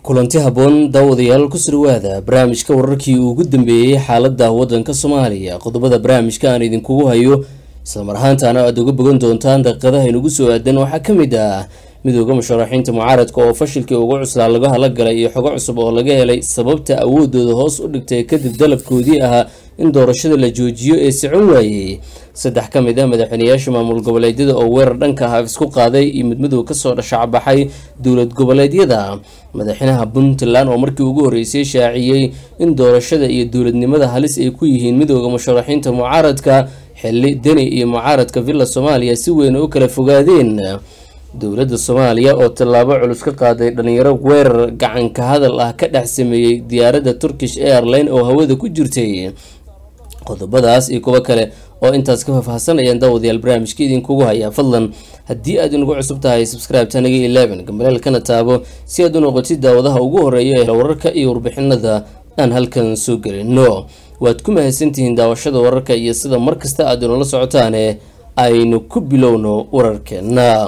kulanti habboon daawadayaal ku sirwaada barnaamijka wararkii ugu dambeeyey xaalada wadanka soomaaliya qodobada barnaamijka aan idinkugu hayo islamar ahaantaana aada uga bogan doontaan daqiiqadaha inugu soo aadan waxaa ka mid ah midooda musharaxiinta mucaaradka oo fashilkii ugu cuslaa laga halagalay iyo xogo cusub oo laga helay sababta awoodooda hoos u dhigtay kadib dalabkoodii ahaa in doorashada la joojiyo ee socon waayey saddex ka mid ah madaxweyneyaasha maamul goboleedyada oo weerar dhanka ah isku qaaday iyo midmadow kasoo dhashacbaxay dowlad goboleedyada madaxweynaha puntland oo markii ugu horreysay shaaciyey in doorashada iyo dowladnimada halis ay ku yihiin midooda musharaxiinta mucaaradka xili deni iyo mucaaradka villa soomaaliya si weyn u kala fogaadeen dowladda soomaaliya oo tallaabo culus ka qaaday dhalinyaro weerar gacanka hadal ah ka dhex sameeyey diyaaradda turkish airline oo hawada ku jirtay qodobadaas iyo kuwo kale oo intaas ka faahfaahsanayaan daawadayaal barnaamijka idinkugu hayaa fadlan haddii aad inagu cusub tahay subscribe tanaga eleven gambaleelkana taabo si aad u noqotid daawadaha ugu horeeya ee wararka iyo warbixinada aan halkan soo gelino waad ku mahadsantihiin daawashada wararka iyo sida markasta aad inoola socotaane aynu ku bilowno wararkeena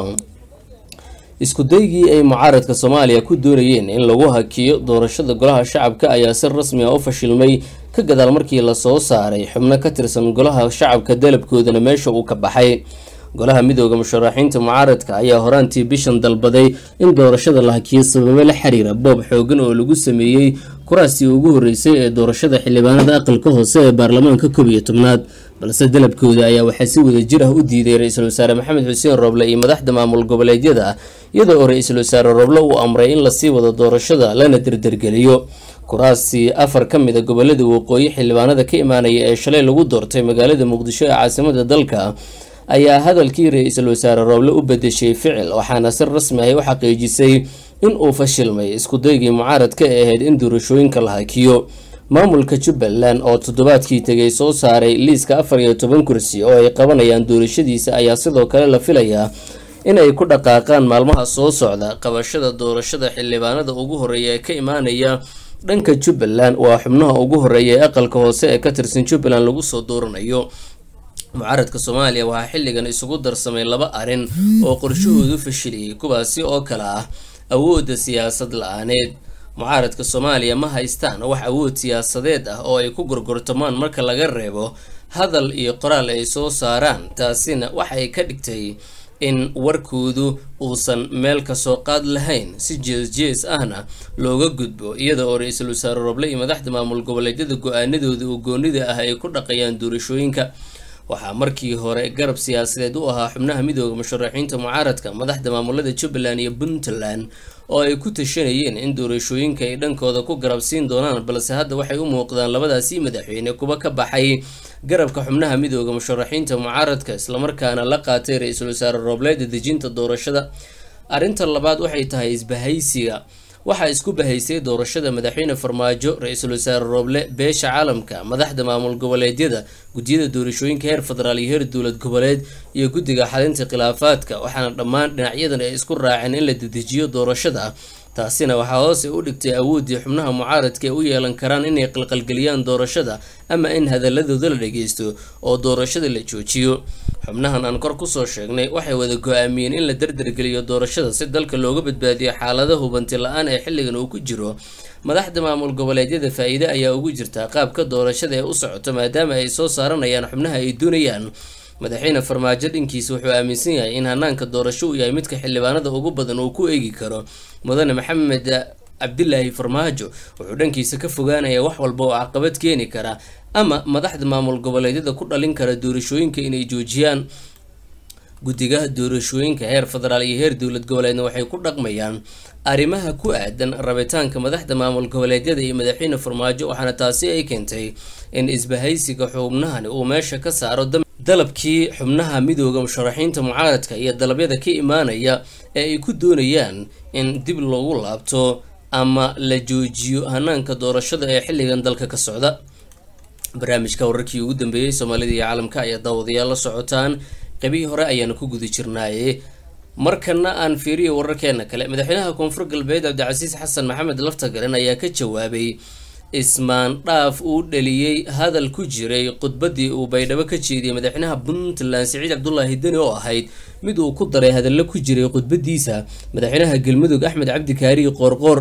isku daygii ay mucaaradka soomaaliya ku doonayeen in lagu hakiyo doorashada golaha shacabka ayaa si rasmi ah u fashilmay ka gadaal markii lasoo saaray xubno ka tirsan golaha shacabka dalabkoodana meesha uu ka baxay golaha midooda musharaxiinta mucaaradka ayaa horaantii bishan dalbaday in doorashada la hakiyo sababo la xiriira boob xoogan oo lagu sameeyey kuraastii ugu horreysay ee doorashada xildhibaanada aqalka hoose ee baarlamaanka koob iyo tobnaad balse dalabkooda ayaa waxaa si wada jir ah u diiday ra-iisul wasaare maxamed xuseen rooble iyo madaxda maamul goboleedyada iyadoo oo ra-iisul wasaare rooble uu amray in lasii wado doorashada lana derdergeliyo kuraastii afar ka mid a gobolada waqooyi xildhibaanada ka imaanaya ee shalay lagu doortay magaalada muqdisho ee caasimada dalka ayaa hadalkii ra-iisul wasaare rooble u bedeshay ficil waxaana si rasmi ahy u xaqiijisay in uu fashilmay iskudaygii mucaaradka ee ahayd in doorashooyinka la hakiyo maamulka jubbaland oo toddobaadkii tegay soo saaray liiska afar iyo toban kursi oo ay qabanayaan doorashadiisa ayaa sidoo kale la filayaa in ay ku dhaqaaqaan maalmaha soo socda qabashada doorashada xildhibaanada ugu horeeya ee ka imaanaya dhanka jubbaland waa xubnaha ugu horeeya ee aqalka hoose ee ka tirsan jubbaland lagu soo dooranayo mucaaradka soomaaliya waxaa xilligan isugu darsamay laba arrin oo qorshahoodu fashiliyey kuwaasi oo kale ah awoodda siyaasad la-aaneed mucaaradka soomaaliya ma haystaan wax awood siyaasadeed ah oo ay ku gorgortamaan marka laga reebo hadal iyo qoraal ay soo saaraan taasina waxay ka dhigtay in warkoodu uusan meel kasoo qaad lahayn si jees-jees ahna looga gudbo iyada oo ra-iisul wasaare roble iyo madaxda maamul goboleedyada go-aanadooda oo goonida ah ay ku dhaqayaan doorashooyinka waxaa markii hore garab siyaasadeed u ahaa xubnaha midooda musharaxiinta mucaaradka madaxda maamulada jubbaland iyo puntland oo ay ku tashanayeen in doorashooyinka ay dhankooda ku garab siin doonaan balse hadda waxay u muuqdaan labadaasii madaxweyne kuwa ka baxay garabka xubnaha midooda musharaxiinta mucaaradka islamarkaana la qaatay ra-iisul wasaare roobleeda dejinta doorashada arrinta labaad waxay tahay isbahaysiga waxaa isku bahaysay doorashada madaxweyne farmaajo ra-iisul wasaare rooble beesha caalamka madaxda maamul goboleedyada guddiyada doorashooyinka heer federaal iyo heer dowlad goboleed iyo guddiga xalinta khilaafaadka waxaana dhammaan dhinacyadan ay isku raaceen in la dedejiyo doorashada taasina waxaa hoose u dhigtay awooddii xubnaha mucaaradka ee u yeelan karaan inay qalqalgeliyaan doorashada ama in hadaladooda la dhageysto oo doorashada la joojiyo xubnahan aan kor kusoo sheegnay waxay wada go-aamiyeen in la derdergeliyo doorashada si dalka looga badbaadiyo xaalada hubanti la-aan ee xilligan uu ku jiro madaxda maamul goboleedyada faa-iide ayaa ugu jirtaa qaabka doorashada ee u socoto maadaama ay soo saaranayaan xubnaha ay doonayaan madaxweyne farmaajo dhankiisa wuxuu aaminsan yahay in hanaanka doorasho uu yahay midka xildhibaanada ugu badan uu ku eegi karo mudane maxamed cabdilaahi farmaajo wuxuu dhankiisa ka fogaanaya wax walba oo caqabad keeni kara ama madaxda maamul goboleedyada ku dhalin kara doorashooyinka inay joojiyaan guddiga doorashooyinka heer federaal iyo heer dowlad goboleedna waxay ku dhaqmayaan arrimaha ku aadan rabitaanka madaxda maamul goboleedyada iyo madaxweyne farmaajo waxaana taasi ay keentay in isbahaysiga xubnahani uu meesha ka saaro dalabkii xubnaha midooda musharaxiinta mucaaradka iyo dalabyada ka imaanaya ee ay ku doonayaan in dib loogu laabto ama la joojiyo hanaanka doorashada ee xilligan dalka ka socda barnaamijka wararkii ugu dambeeyey soomaalida iyo caalamka ayaa daawadayaal la socotaan qeybihii hore ayaana ku guda jirnaaye markana aan fiiriyo wararkeena kale madaxweynaha koonfur galbeed cabdicasiis xasan maxamed laftagaran ayaa ka jawaabay ismaan dhaaf uu dhaliyey hadal ku jiray khudbadii uu baydhabo ka jeediyey madaxweynaha puntland siciid cabdulaahi deni oo ahayd mid uu ku daray hadallo ku jiray khudbadiisa madaxweynaha galmudug axmed cabdi kaariyi qoorqoor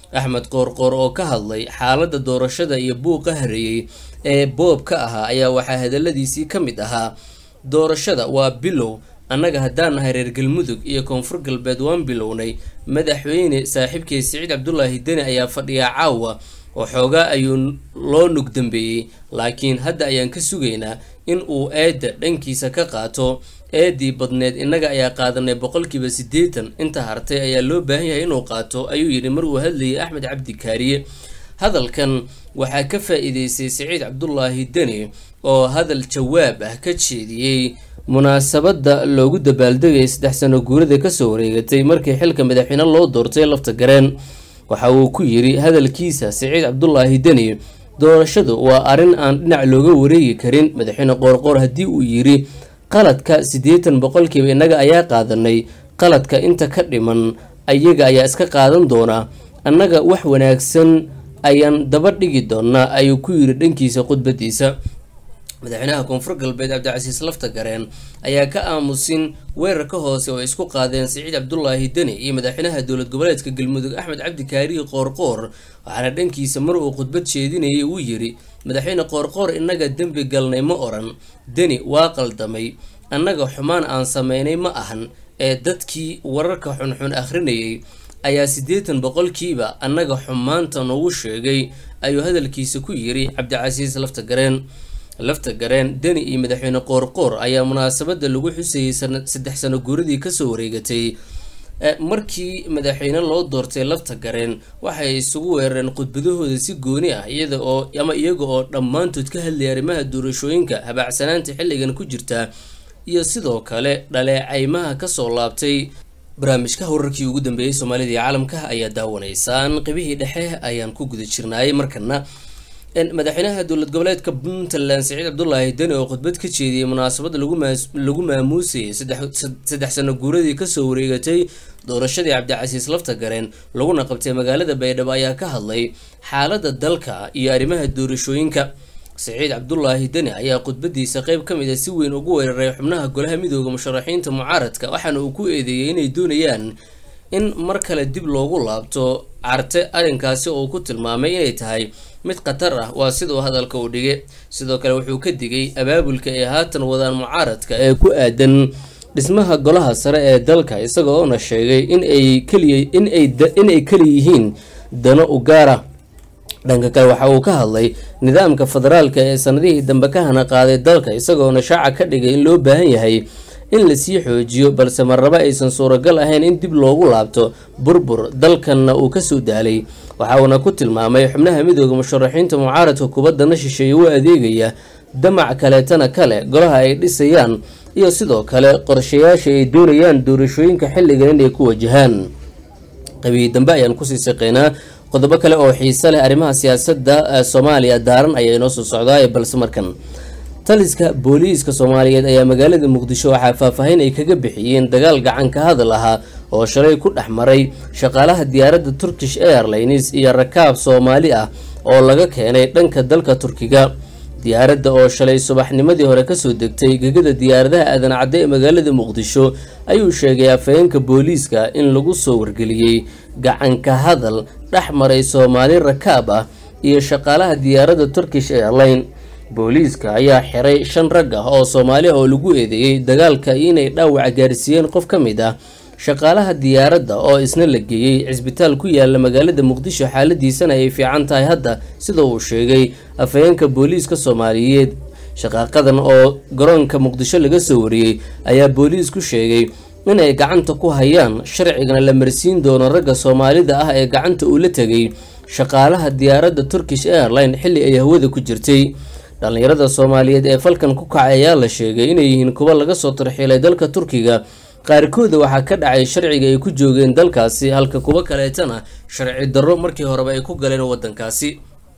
axmed qoorqoor oo ka hadlay xaaladda doorashada iyo buuqa hareeyey ee boob ka ahaa ayaa waxaa hadaladiisii ka mid ahaa doorashada waa bilow annaga haddaan nahay reer galmudug iyo koonfur galbeed waan bilownay madaxweyne saaxiibkii siciid cabdulaahi deni ayaa fadhiyaa caawa oo xoogaa ayuu loo nug dambeeyey laakiin hadda ayaan ka sugaynaa in uu eedda dhankiisa ka qaato eedii badneed innaga ayaa qaadanay boqolkiiba siddeetan inta hartay ayaa loo baahan yahay inuu qaato ayuu yidhi mar uu hadlayay axmed cabdi kaariye hadalkan waxaa ka faa-iideystay siciid cabdulaahi deni oo hadal jawaab ah ka jeediyey munaasabadda loogu dabaaldegayay saddex sano guurada kasoo wareegatay markii xilka madaxweyne loo doortay lafta gareen waxa uu ku yidhi hadalkiisa siciid cabdulaahi deni doorashadu waa arrin aan dhinac looga wareegi karin madaxweyne qoorqoor haddii uu yidhi qaladka siddeetan boqolkiiba innaga ayaa qaadanay qaladka inta ka dhiman ayaga ayaa iska qaadan doonaa annaga wax wanaagsan ayaan daba dhigi doonaa ayuu ku yidhi dhankiisa khudbadiisa madaxweynaha koonfur galbeed cabdicasiis lafta gareen ayaa ka aamusin weerarka hoose oo ay isku qaadeen siciid cabdulaahi deni iyo madaxweynaha dowlad goboleedka galmudug axmed cabdi kaarihi qoorqoor waxaana dhankiisa mar uu khudbad jeedinayay uu yidhi madaxweyne qoorqoor innaga dembi galnay ma oran deni waa qaldamay annaga xumaan aan sameynay ma ahan ee dadkii wararka xunxun akhrinayay ayaa siddeetan boqolkiiba annaga xumaanta noogu sheegay ayuu hadalkiisa ku yidhi cabdicasiis lafta gareen lafta gareen deni iyo madaxweyne qoorqoor ayaa munaasabadda lagu xusayay saddex sano guuradii kasoo wareegatay markii madaxweyne loo doortay lafta gareen waxay isugu weerareen khudbadahooda si gooni ah iyada oo ama iyaga oo dhammaantood ka hadlayay arrimaha doorashooyinka habaacsanaanta xilligan ku jirta iyo sidoo kale dhaleecaymaha kasoo laabtay barnaamijka wararkii ugu dambeeyey soomaalida iyo caalamka ayaa daawanaysaan qibihii dhexe ayaan ku guda jirnaayay markana madaxweynaha dowlad goboleedka puntland siciid cabdulaahi deni oo khudbad ka jeediyey munaasabadda lagu maamuusayay saddex sano guuradii kasoo wareegatay doorashadii cabdicasiis lafta gareen laguna qabtay magaalada baydhabo ayaa ka hadlay xaaladda dalka iyo arrimaha doorashooyinka siciid cabdulaahi deni ayaa khudbadiisa qeyb ka mid a si weyn ugu weeraray xubnaha golaha midooda musharaxiinta mucaaradka waxaana uu ku eedeeyey inay doonayaan in mar kale dib loogu laabto carte arrinkaasi oo uu ku tilmaamay inay tahay mid khatar ah waa siduu hadalka u dhigay sidoo kale wuxuu ka digay abaabulka ay haatan wadaan mucaaradka ee ku aadan dhismaha golaha sare ee dalka isaga oona sheegay inay keliya inay keli yihiin dano u gaara dhanka kale waxa uu ka hadlay nidaamka federaalka ee sanadihii dambe ka hana qaaday dalka isagoona shaaca ka dhigay in loo baahan yahay in lasii xoojiyo balse marnaba aysan suuragal ahayn in dib loogu laabto burbur dalkanna uu kasoo daalay waxa uuna ku tilmaamay xubnaha midooda musharaxiinta mucaaradka kubaddana shisheeye u adeegaya damac kaleetana kale golaha ay dhisayaan iyo sidoo kale qorshayaasha ay doonayaan doorashooyinka xilligan inay ku wajahaan qabiyi dambe ayaan kusii saqeynaa qodobo kale oo xiise leh arrimaha siyaasadda soomaaliya daaran ayaa inoo soo socdaa balse markan taliska booliiska soomaaliyeed ayaa magaalada muqdisho waxaa faahfaahin ay kaga bixiyeen dagaal gacan ka hadal ahaa oo shalay ku dhex maray shaqaalaha diyaaradda turkish airlines iyo rakaab soomaali ah oo laga keenay dhanka dalka turkiga diyaaradda oo shalay subaxnimadii hore kasoo degtay gegada diyaaradaha aadan cadde ee magaalada muqdisho ayuu sheegay afhayeenka booliiska in lagu soo wargeliyey gacanka hadal dhex maray soomaali rakaab ah iyo shaqaalaha diyaaradda turkish airline booliiska ayaa xiray shan rag ah oo soomaali oo lagu eedeeyey dagaalka inay dhaawac gaarsiiyeen qof ka mid ah shaqaalaha diyaaradda oo isna la geeyey cisbitaal ku yaala magaalada muqdisho xaaladiisana ay fiican tahay hadda sida uu sheegay afhayeenka booliiska soomaaliyeed shaqaaqadan oo garoonka muqdisho laga soo wariyey ayaa booliisku sheegay inay gacanta ku hayaan sharcigana la marsiin doono ragga soomaalida ah ee gacanta uu la tegay shaqaalaha diyaaradda turkish airline xilli ay hawada ku jirtay dhallinyarada soomaaliyeed ee falkan ku kacay ayaa la sheegay inay yihiin kuwa laga soo tarxiilay dalka turkiga qaarkooda waxaa ka dhacay sharciga ay ku joogeen dalkaasi halka kuwo kaleetana sharci darro markii horeba ay ku galeen wadankaasi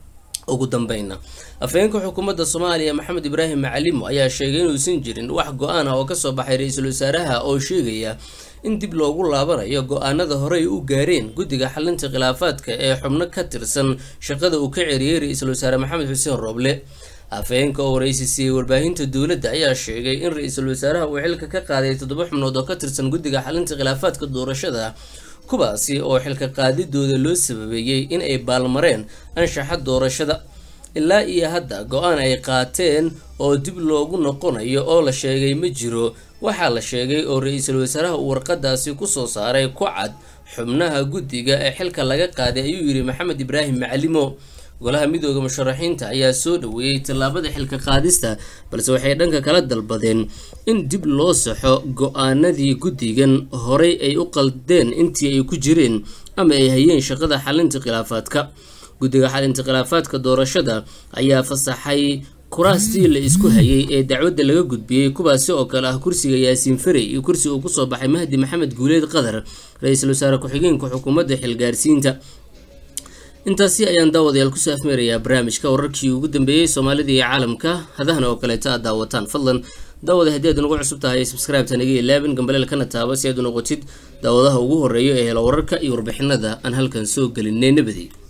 ugu dambeyna afhayeenka xukuumadda soomaaliya maxamed ibraahim macalimo ayaa sheegay inuusan jirin wax go-aan ah oo kasoo baxay ra-iisul wasaaraha oo sheegaya in dib loogu laabanayo go-aanada horey u gaareen guddiga xalinta khilaafaadka ee xubno ka tirsan shaqada uu ka ceriyey ra-iisul wasaare maxamed xuseen rooble afhayeenka oo waraysi siiyey warbaahinta dowladda ayaa sheegay in ra-iisul wasaaraha uu xilka ka qaaday toddoba xubnood oo ka tirsan guddiga xalinta khilaafaadka doorashada kuwaasi oo xilka qaadidooda loo sababeeyey in ay baalmareen anshaxa doorashada ilaa iyo hadda go-aan ay qaateen oo dib loogu noqonayo oo la sheegay ma jiro waxaa la sheegay oo ra-iisul wasaaraha uu warqadaasi kusoo saaray ku cad xubnaha guddiga ee xilka laga qaaday ayuu yidhi maxamed ibraahim macalimo golaha midooda musharaxiinta ayaa soo dhaweeyey tallaabada xilka qaadista balse waxay dhanka kala dalbadeen in dib loo saxo go-aanadii guddigan horay ay u qaldeen intii ay ku jireen ama ay hayeen shaqada xalinta khilaafaadka guddiga xalinta khilaafaadka doorashada ayaa fasaxay kuraastii la isku hayay ee dacwadda laga gudbiyey kuwaasi oo kale ah kursiga yaasiin farey iyo kursi uu kusoo baxay mahdi maxamed guuleed qadar ra-iisul wasaare ku-xigeenka xukuumadda xilgaarsiinta intaasi ayaan daawadayaal kusoo afmeerayaa barnaamijka wararkii ugu dambeeyey soomaalida iyo caalamka hadahana oo kaleeta aad daawataan fadlan daawada haddii aad nagu cusub tahay subscribe-ta naga ilaabin gambaleel kana taaba si aad u noqotid daawadaha ugu horeeya ee hela wararka iyo warbixinada aan halkan soo gelinay nabadi